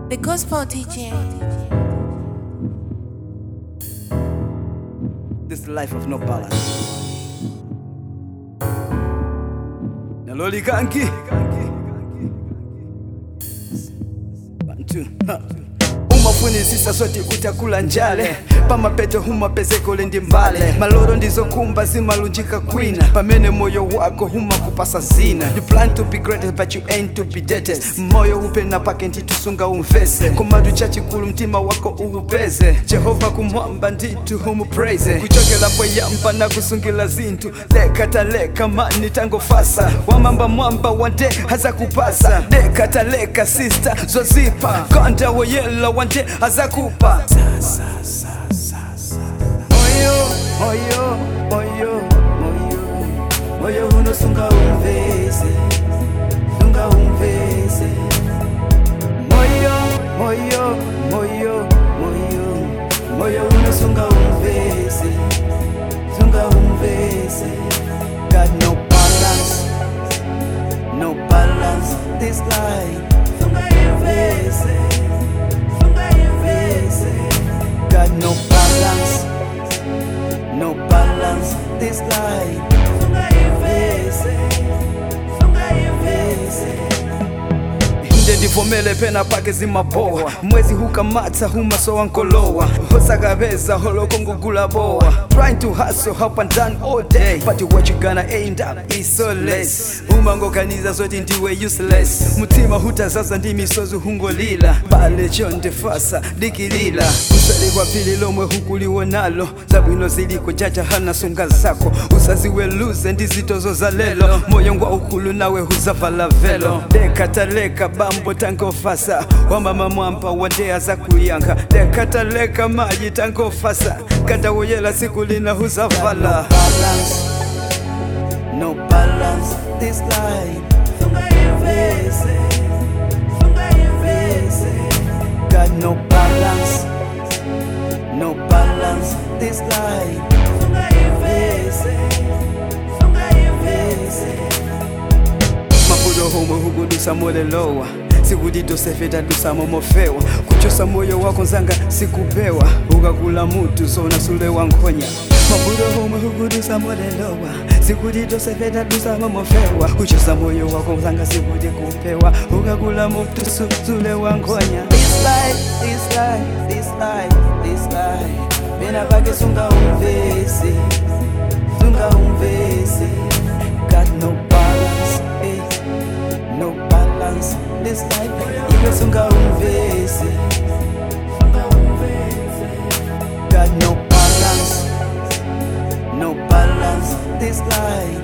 The Gospel DJ. This is the life of no balance. Naloli kanki. Bantu. ha. umafunisisa soti kutakula njale pamapeto humapezeko lendi mbale maloro ndizokumba zimalunjika kwina pamene moyo wako humakupasa zina you plan to be great but you ain't to be dated moyo upena pake ntitusunga umvese komatu chachikulu mtima wako uupeze jehova kumwamba nditu humupraise kuchokelapo yamba na kusungila zinthu lekataleka mani tangofasa wamamba mwamba wande hazakupasa lekataleka sista zozipa konda woyela wande hazakupa moyo moyo moyo moyo moyo unosunga umvese sunga umvese moyo moyo moyo moyo moyo unosunga umvese sunga umvese got no balance no balance this life sunga umvese sunga umvese got no balance no balance this life sunga umvese sunga umvese inde ndivomele pena pake zimabowa mwezi hukamata humasowa nkolowa hosakapeza holoko ngugula bowa trying to hustle up and down all day but what you gonna end up is so less umangoganiza zoti ndiwe useless mutima hutazaza ndi misozi hungolila pale chondefasa dikilila usali kwa pili lomwe hukuliwonalo zabwino ziliko jaja hana sunga zako usaziweluze ndi zitozo za lelo moyo ngwa ukulu nawe huzavala velo lekataleka bambo tangofasa wamama mwamba wandea za kuyankha lekataleka maji tangofasa kandawoyela siku lina huzavala no balance this life got no balance no balance this life mabudo homwe hukudusa molelowa sikudidosefeta dusa momofewa kuchosa moyo wako nzanga sikupewa ukakula mutu zona sulewa nkhonya mabudo homwe hukudusa molelowa sikudidosefeta dusa momofewa kuchosa moyo wako nzanga sikudi kupewa ukakula mutu su- sulewa nkhonya This life, this life, this life, this life. Pena pake sunga umvesi, sunga umvesi. Got no balance, eh. no balance this life iwe sunga umvesi got no balance no balance this life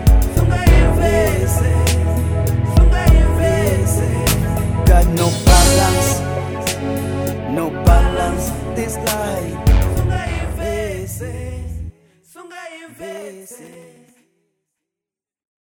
got no balance no balance this life Sunga invese, sunga invese.